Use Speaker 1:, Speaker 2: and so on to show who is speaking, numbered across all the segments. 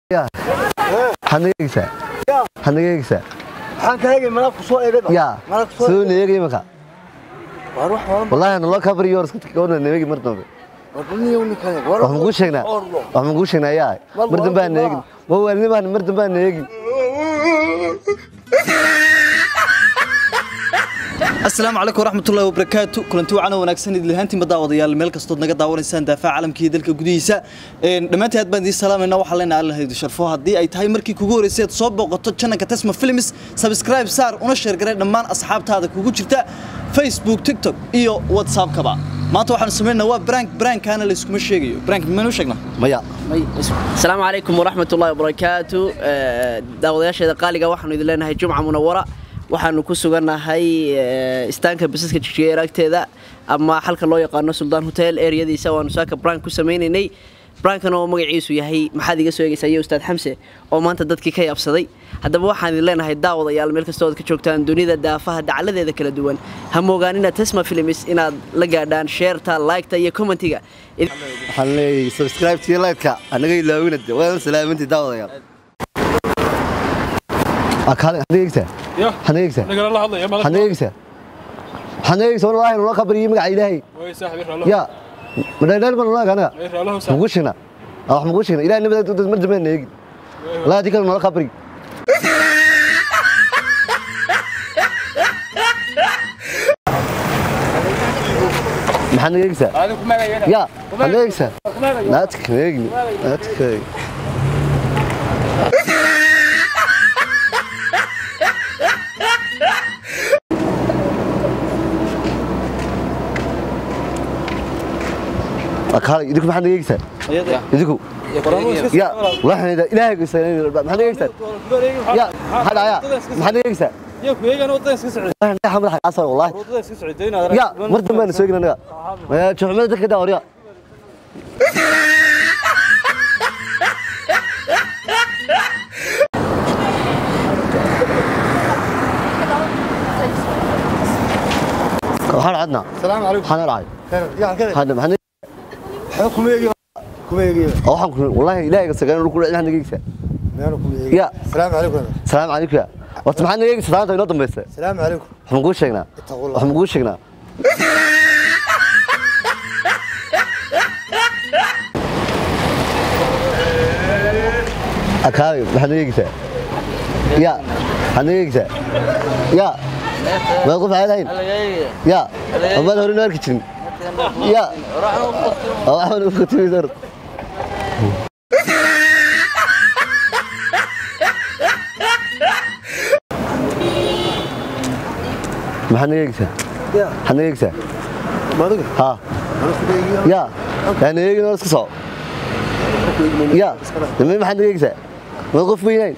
Speaker 1: Ya. Waxaad naga eegaysaa waxaad naga eegaysaa
Speaker 2: waxaan ka eegay malab ku soo eegay
Speaker 1: ya
Speaker 2: malab ku soo
Speaker 1: soo neegay imaka
Speaker 2: war wax wala
Speaker 1: wallahi naloo cover yours ka tagona neegi mar dambe
Speaker 2: war bani yow ninkan war
Speaker 1: wax ma kuu sheegnaa wax ma kuu sheegnaa yaa mar dambe aan neegin ma waalni baan mar dambe aan neegin
Speaker 3: asalaamu calaykum waraxmatullahi wabarakaatu kulanti wacan oo wanaagsan idil ahaantiinba daawadayaal meel kastood naga daawanaysaan daafaca caalamka iyo dalka gudihiisa dhammaantii aad baan idiin salaamayna waxaa leenahay allah idin sharfo haddii ay tahay markii kugu horreysay aad soo booqato channelka Tesma Films subscribe saar una share garee dhammaan asxaabtaada kugu jirta Facebook TikTok iyo WhatsApp-kaba maanta waxaan sameynaa waa prank prankana la iskuma sheegayo prank manu sheegnaa
Speaker 1: maya
Speaker 4: asalaamu calaykum waraxmat ullahi wabarakaatu daawadayaasheeda qaaliga waxaanu idin leenahay jumca munawara waxaanu ku sugannahay istaanka basaska jigjigeer agteeda ama xalka loo yaqaano suldaan hotel ereyadiisa waanu saaka brank ku sameynaynay brankan oo magaciisu yahay maxaad iga soo eegaysaa iyo ustaad xamse oo maanta dadkii ka yaabsaday haddaba waxaan idin leenahay daawadayaal meel kastoo aad ka joogtaan dunida daafaha dacaladeeda kala duwan ha moogaanina tesma films inaad la gaadhaan sheerta liketa iyo commentiga
Speaker 1: waxaan leeyahay subscribe tiyo like-ka anaga ilaawina de waa salaamintii daawadayaal akaale waxaad naga eegaysaa
Speaker 5: يا
Speaker 1: waxaad naga eegaysaa
Speaker 5: نقرا الله هذا يا
Speaker 1: waxaad
Speaker 5: مالك
Speaker 1: naga eegaysaa waxaad naga eegaysaa wallahi naloo cover iyo magaca ilaahay
Speaker 5: وي صاحب يقرا الله
Speaker 1: ya madhaydhayr baan nalaga anaga
Speaker 5: يقرا الله
Speaker 1: ma
Speaker 5: صاحب
Speaker 1: kuu sheegnaa wax ma kuu sheegnaa ilahay nabada mar dambe aan neegin wallahi haddii kale nala qabri maxaad naga eegaysaa
Speaker 5: هذا كما قال
Speaker 1: ya waxaad naga eegaysaa naadka neegni naadka akaale idinku maxaad naga eegaysaa idinku ya waxaan ilaahay gaysaa maxaad naga eegaysaa ya maxaa dhacaya maxaad naga eegaysaa
Speaker 5: يا كويغا ودان اسك سعود
Speaker 1: waxaan xamar xaasar wallahi
Speaker 5: ودان اسك سعودين هذا
Speaker 1: ya mar dambe aan soo egin anaga ya juxumada dadka daa warya waxaan cadnaa
Speaker 2: السلام عليكم
Speaker 1: waxaan dhacay
Speaker 2: ya kale
Speaker 1: hadda maxaan
Speaker 2: waxa kuma eegay kuma eegay
Speaker 1: waxaan ku wallahi ilaahay ka sagaan ku dhacay naga eegaysaa
Speaker 2: meena kuma eegay
Speaker 1: ya
Speaker 2: السلام عليكم
Speaker 1: salaam calaykum ya horta maxaad naga eegaysaa salaanta inoo dambaysa
Speaker 2: السلام عليكم
Speaker 1: waxaan kuu sheegnaa
Speaker 2: اتقوا الله
Speaker 1: waxaan kuu sheegnaa akaabi maxaad naga eegaysaa ya maxaad naga eegaysaa ya maad qof caad hayn ya amaad hore noo arki jirin ya waxaan u khatimaysa hor maxaad naga eegaysaa
Speaker 2: ya
Speaker 1: maxaad naga eegaysaa
Speaker 2: maadiga
Speaker 1: ها
Speaker 2: ana kuma eegay
Speaker 1: يا يعني يجي ناس كسر يا لما ما حد يجزع ما يقف وينين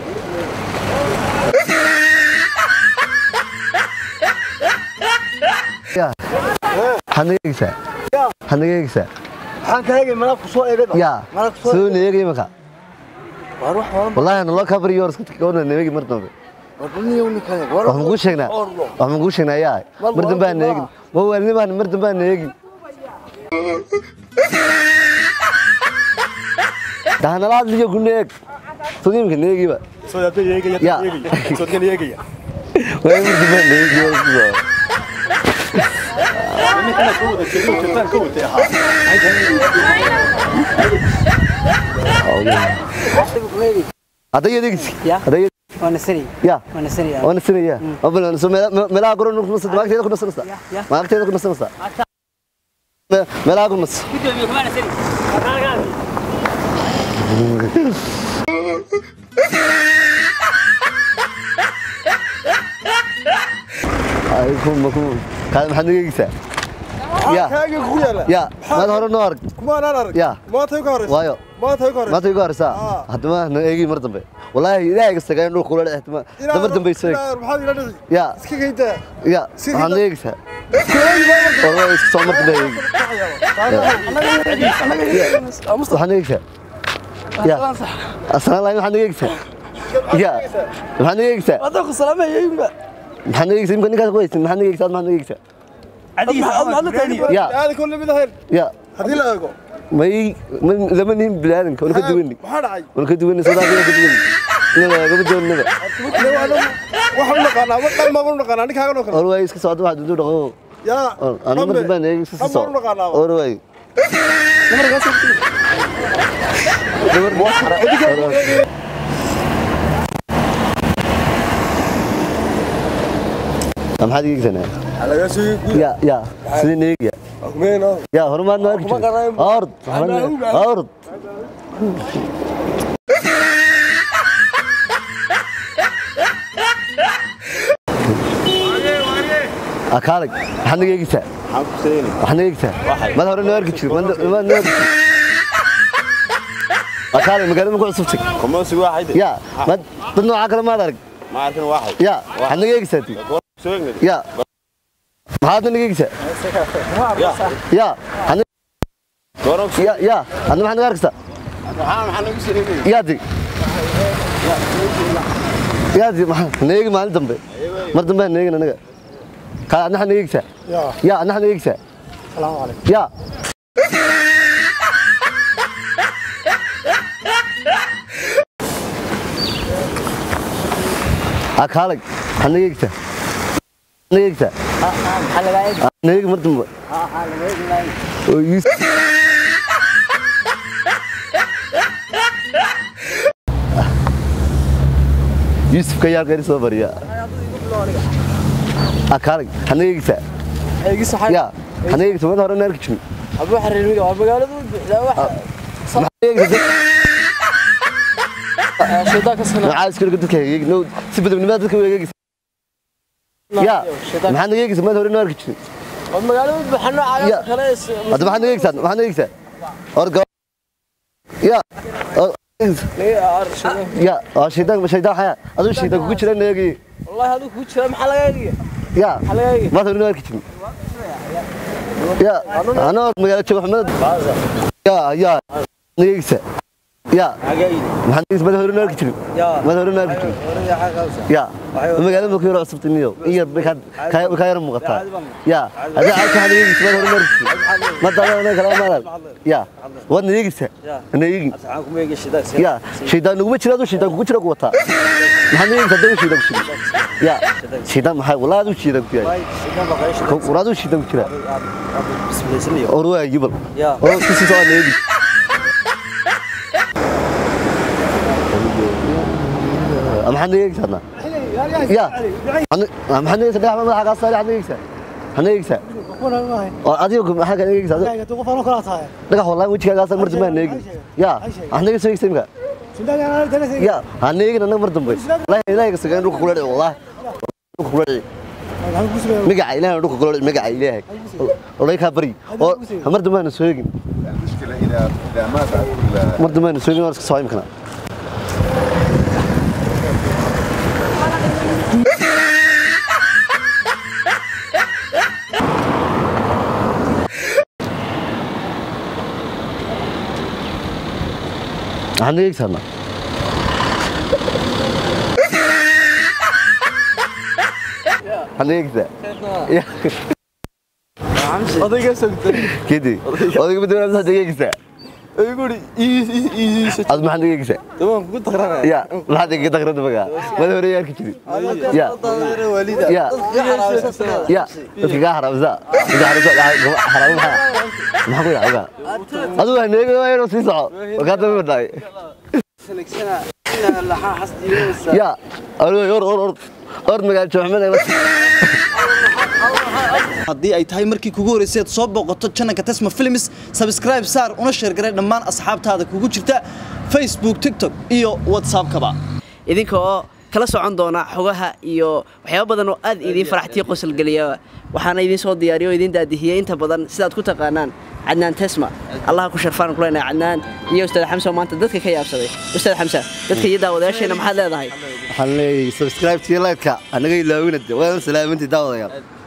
Speaker 1: يا حد يجزع حد يجزع
Speaker 2: waxaan ka eegay malab ku soo eegay
Speaker 1: يا
Speaker 2: malab ku soo
Speaker 1: سو نيجي مكا
Speaker 2: war wax wala
Speaker 1: والله انا لا كبر يورس كنت كون نيجي مرتبه
Speaker 2: war bani yow ninkan war
Speaker 1: wax ma kuu sheegnaa wax ma kuu sheegnaa yaa mar dambe aan neegin ma waalni baan mar dambe aan neegin dahanala hadliyo ku neeg sodiimka neegiba
Speaker 5: سو هذا يجي
Speaker 1: يا.
Speaker 5: يجي سو كان يجي
Speaker 1: waa mar dambe aan neegi
Speaker 5: من كان كود كان كود يا
Speaker 1: hadday adeegsi
Speaker 6: Ya.
Speaker 1: hadday
Speaker 6: وانا سري
Speaker 1: ya
Speaker 6: وانا سري
Speaker 1: waana sinaya abal so meelaha goro nu kunasa maagteeda ku nasanaysa
Speaker 6: ya.
Speaker 1: maagteeda ku nasanaysa meelaha ku nas ay ku ma ku kaad maxaad naga eegaysaa ya
Speaker 2: kaaga ku yaala
Speaker 1: ya maad hore noo arag
Speaker 2: kuma aan arag
Speaker 1: ya
Speaker 2: maanta ka horeysa
Speaker 1: waayo
Speaker 2: maanta ka horeysa
Speaker 1: maanta igu horeysaa haddama na eegi mar dambe wallaahi ilaahay ka sagaan dhul kula dhextama damar dambe soo
Speaker 2: maxaad ila dhici
Speaker 1: ya
Speaker 2: iska geydaa
Speaker 1: ya waxaad na eegaysaa والله isku soo martay eegi waxaad na eegaysaa ya aslaan lahayn waxaad na eegaysaa ya maxaad na eegaysaa
Speaker 6: هذاك السلام يا
Speaker 1: maxaad na eegaysaa imka ninkaas ku haysin maxaad na eegaysaa maxaad na eegaysaa
Speaker 6: عادي
Speaker 1: ya
Speaker 2: aada kulli mid ahayn
Speaker 1: ya
Speaker 2: haddii la eego
Speaker 1: may ma- lama nihin bilaadanka wana ka duwani
Speaker 2: maxaa dhacay
Speaker 1: wana ka duwani soodaaliya ka duwani inaba gama doonaba
Speaker 2: waxaan u naqaanaa ma dhan baan u naqaanaa ninkaagan oo kale
Speaker 1: or waay iska socda waxaad intuu dhaqo
Speaker 2: yaa
Speaker 1: anu ma dambaan eeg iska
Speaker 2: dhan baan u
Speaker 1: socda
Speaker 2: naqaanaa
Speaker 1: or waay maxaad igeegsanaa
Speaker 2: laga soo
Speaker 1: ya ya sidii neegya
Speaker 2: kumeen
Speaker 1: ya horumaad ma arki jirin ord ord akaalag maxaad naga eegaysaa waxaad naga eegaysaa mad hore noo arki jirin maad noo arki jirin akaalag magaalada ku cusubtay
Speaker 6: Komasi waxay
Speaker 1: ya mad dad noocaa kale maad arag
Speaker 6: ma arkin waxay
Speaker 1: ya waxaad naga eegaysaa ti
Speaker 6: soo egnay
Speaker 1: ya maxaad naga eegaysaa ya hadna-
Speaker 6: goorog
Speaker 1: ya ya hadna maxaad naga arkaysaa
Speaker 6: maxaa maxaa nagu sareeyay
Speaker 1: yaadi yaadi maxaa neegi maalin dambe mar dambe aan neegin anaga ka adna waxaad naga eegaysaa ya adna waxaad naga eegaysaa
Speaker 2: salaamu calaykum
Speaker 1: ya akaalag waxaad naga eegaysaa naga eegaysaa neegi mar dambe oo Yusuf Yusuf ka yaar gaari soo bariya akaalag hana eegisa
Speaker 7: eegis waxaa
Speaker 1: ya hana eegisa mad hore naarki jirin
Speaker 7: abu xariirmiga waa magaalada u buuxdaa wax
Speaker 1: maxaa eegisa
Speaker 7: shaydaa ka sana
Speaker 1: maxaa iskala dadka eegi no si badabnimada dadka u eegisa ya maxaa naga eegisa mad hore naarki jirin
Speaker 7: waa magaalada u buuxa noocaas
Speaker 1: Ya.
Speaker 7: kale
Speaker 1: hadda maxaa naga eegisa maxaa naga eegisa or gaba ya or- ya waa shaydaan shaydaan waxaa aduu shaydaan kugu jira neegi
Speaker 7: wallahi adigu ku jira maxaa laga eegaya
Speaker 1: ya
Speaker 7: maxaa laga eegaya
Speaker 1: mad hore naarki jirin ya anoo magaalo joogo maxmed ya ya naga eegisa ya maxaa naga eegisa mad hore naarki jirin mad hore naarki jirin ya magaalada markii hore cusubtay niyo in yar bay ka ka yar muuqataa ya hadii aad ka hadeegaysa mad hore naarki ma daadana kala maadan ya wad nadeegaysa nadeegin ya shaydaan nuguma jira aduu shaydaan kugu jira ku wataa maxaa nadeegaysa aduu shaydaan ku jira ya shaydaan maxaa walaa aduu shaydaan ku yahay walaa aduu shaydaan ku jira or waa yibal oo kisi soo nadeegi maxaa nadeegaysa hadna ya maxaa nadeegaysa dhagax madaxa kaa saari nadeegaysa nadeegaysa oo adiga maxaa ka nadeegaysa dhagax wallahi wejigaagaa saar mar dambe ha neegin ya waxaa naga soo eegsa imika ya ha neegin annaga mar dambe wallahi ilaahay ka sagaan dhulka kula dhici wallahi dhulka kula dhici magaca ilaahay dhulka kula dhici magaca ilaahay olay kaa bari oo mar dambe hana soo eegin
Speaker 6: المشكله اذا اذا ما بعد
Speaker 1: mar dambe hana soo eegin waan iska soo imikana waxaa naga eegsa hadna waxaa naga eegsa ya
Speaker 7: odayga sogtay
Speaker 1: kedi odayga badawaa maxaa naga eegsaa
Speaker 7: ayguuri iisa
Speaker 1: ad maxaa naga eegsaa
Speaker 7: tamaan kugu taqranaya
Speaker 1: ya maxaa naga dakrada magaa mada hore yaarki jiri ya ya ya dadka kaa haraamsa dadka haraamsa haraamo maxaa maxaa ku yidhaha adigu ha neega waa inuu sii soco oo kaa daba badhaay ya or or or or or magaalo jooxmada
Speaker 3: haddii ay tahay markii kugu horeysay aad soo booqato channelka Tesma Films subscribe saar una share garay dhammaan asxaabtaada kugu jirta Facebook TikTok iyo WhatsApp kaba
Speaker 4: idinka oo kala socon doona xogaha iyo waxyaabo badan oo aad idiin faraxtiyo qosol geliya waxaana idiin soo diyaariyo oo idiin daadihiyey inta badan sidaad ku taqaanaan cadnaan tesma allaha ku sharfaan ku leenahay cadnaan iyo ustaad xamsa oo maanta dadka ka yaabsaday ustaad xamsa dadka iyo daawadayaasheena maxaad leedahay
Speaker 1: waxaan leeyahay subscribe tiyo like-ka anaga ilaawina de waa salaamintii daawadayaal